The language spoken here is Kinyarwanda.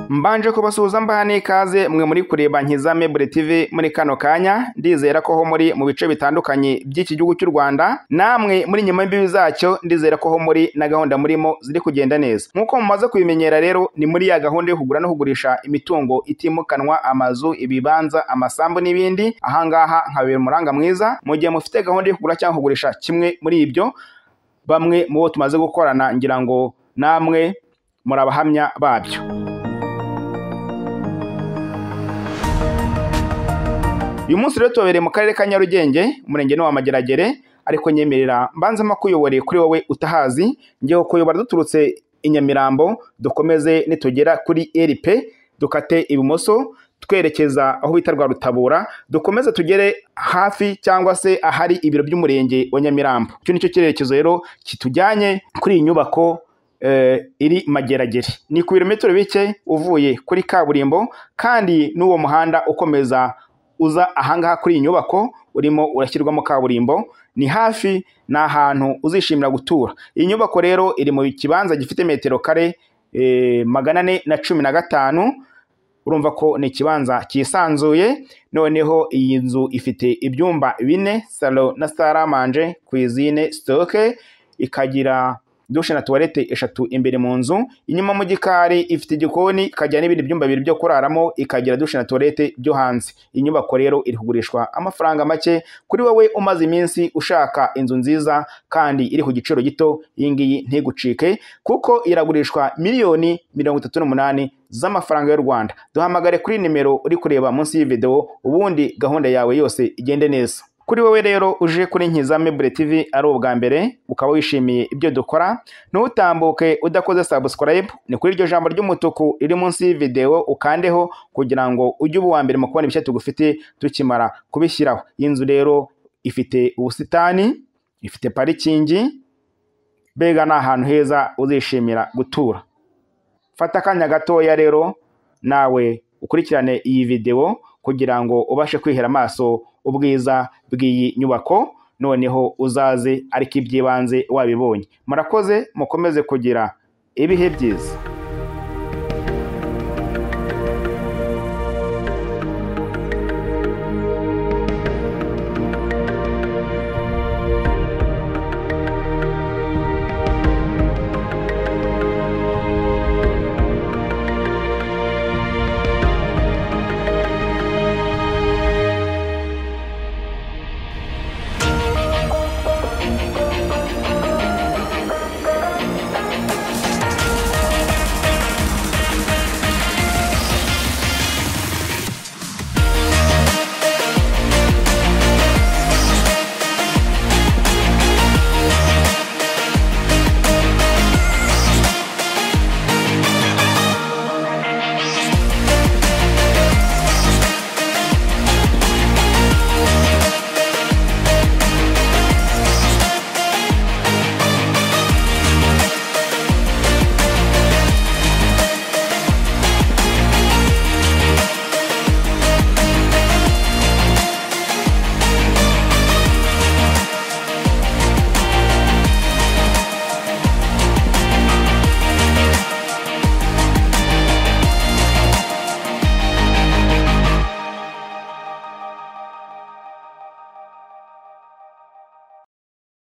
Mbanje kubasuhuza mbaha n'ikaze mwe muri kureba Nkiza Meuble TV muri kano kanya ndizera ko ho muri mu bice bitandukanye by'iki gihugu cy'u Rwanda namwe muri nyuma y'imbibi zacyo ndizera ko ho muri na gahunda murimo ziri kugenda neza nk'uko mumaze kubimenyera rero ni muri ya gahunda yo kugura no kugurisha imitungo itimukanwa amazu ibibanza amasambu n'ibindi ahangaha nkabera umuranga mwiza mu gihe mufite gahunda yo kugura cyangwa kugurisha kimwe muri ibyo bamwe mu bo tumaze gukorana ngira ngo namwe muri abahamya babyo uyu munsi rero tubabereye mu karere ka nyarugenge umurenge wa mageragere ariko nyemerera mbanzemo kuyoboreye kuri wowe utahazi ngewe kuyobora duturutse i nyamirambo dukomeze nitugera kuri rp dukate ibumoso twerekeza aho bita rwa rutabura dukomeze tugere hafi cyangwa se ahari ibiro by'umurenge wa nyamirambo icyo ni cyo cyerekezo rero kitujyanye kuri iyi nyubako eh, iri mageragere ni ku birometero bike uvuye kuri kaburimbo kandi n'uwo muhanda ukomeza uza ahangaha kuri iyi nyubako urimo urashyirwamo kaburimbo ni hafi ni ahantu uzishimira gutura iyi nyubako rero iri mu kibanza gifite metero kare eh, magana ane na cumi na gatanu urumva ko ni ikibanza cyisanzuye noneho iyi nzu ifite ibyumba bine salo na saramanje kwizine sitoke ikagira dushe na tuwarete eshatu imbere mu nzu inyuma mu gikari ifite igikoni ikagira n'ibindi byumba bibiri byo kuraramo ikagira dushe na tuwarete byo hanze inyubako rero iri kugurishwa amafaranga make kuri wowe umaze iminsi ushaka inzu nziza kandi iri ku giciro gito iyi ngiyi ntigucike kuko iragurishwa miliyoni mirongo itatu n'umunani z'amafaranga y'u Rwanda duhamagare kuri nimero uri kureba munsi y'iyi video ubundi gahunda yawe yose igende neza kuri wowe rero uje kuri Nkiza Meuble TV ari ubwa mbere ukaba wishimiye ibyo dukora ntutambuke udakoze subscribe ni kuri iryo jambo ry'umutuku riri munsi y'ivideo ukandeho kugira ngo ujye uba uwa mbere mu kubona ibishya tugufite tukimara kubishyiraho iyi nzu rero ifite ubusitani ifite parikingi mbega ni ahantu heza uzishimira gutura fata akanya gatoya rero nawe ukurikirane iyi video kugira ngo ubashe kwihera amaso ubwiza bw'iyi nyubako noneho uzaze ariko iby'ibanze wabibonye murakoze mukomeze kugira ibihe byiza